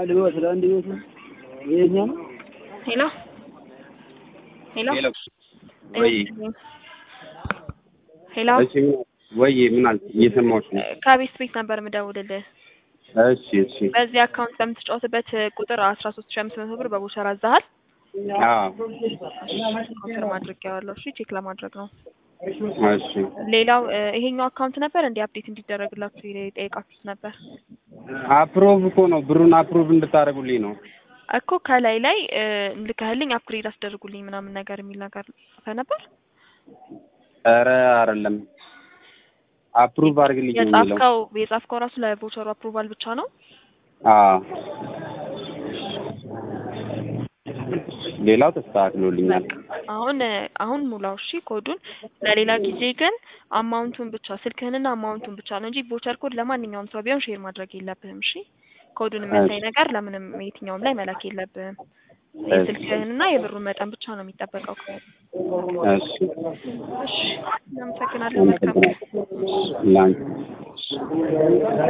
ልግባ ስለ አንድ ቤቱ ይሄኛ ነው። ሄሎ ሄሎ ሄሎ ወይ ሄሎ እሺ ምን- ወይ ምን አልክ? እየሰማሁሽ ነው። ከቤት ቤት ነበር የምደውልልህ። እሺ እሺ በዚህ አካውንት በምትጫወትበት ቁጥር አስራ ሶስት ሺ አምስት መቶ ብር በቦቸር አዛሃል። አዎ ኮንፈርም አድርጌዋለሁ። እሺ ቼክ ለማድረግ ነው። እሺ ሌላው እ፣ ይሄኛው አካውንት ነበር እንዲህ አፕዴት እንዲደረግላችሁ የጠየቃችሁት ነበር አፕሮቭ እኮ ነው ብሩን አፕሮቭ እንድታደርጉልኝ ነው። እኮ ከላይ ላይ እ፣ ልከህልኝ አፕግሬድ አስደርጉልኝ ምናምን ነገር የሚል ነገር ጽፈህ ነበር። ኧረ አይደለም አፕሩቭ አድርግልኝ የሚለው የጻፍከው የጻፍከው ራሱ ለቮቸሩ አፕሩቫል ብቻ ነው። አዎ ሌላው ተስተካክሎልኛል። አሁን አሁን ሙላው እሺ ኮዱን። ለሌላ ጊዜ ግን አማውንቱን ብቻ ስልክህንና አማውንቱን ብቻ ነው እንጂ ቮቸር ኮድ ለማንኛውም ሰው ቢሆን ሼር ማድረግ የለብህም። እሺ ኮዱን የሚያሳይ ነገር ለምንም የትኛውም ላይ መላክ የለብህም። የስልክህንና የብሩን መጠን ብቻ ነው የሚጠበቀው። እሺ እሺ እናመሰግናለን። መልካም አመሰግናለሁ። ላንቺ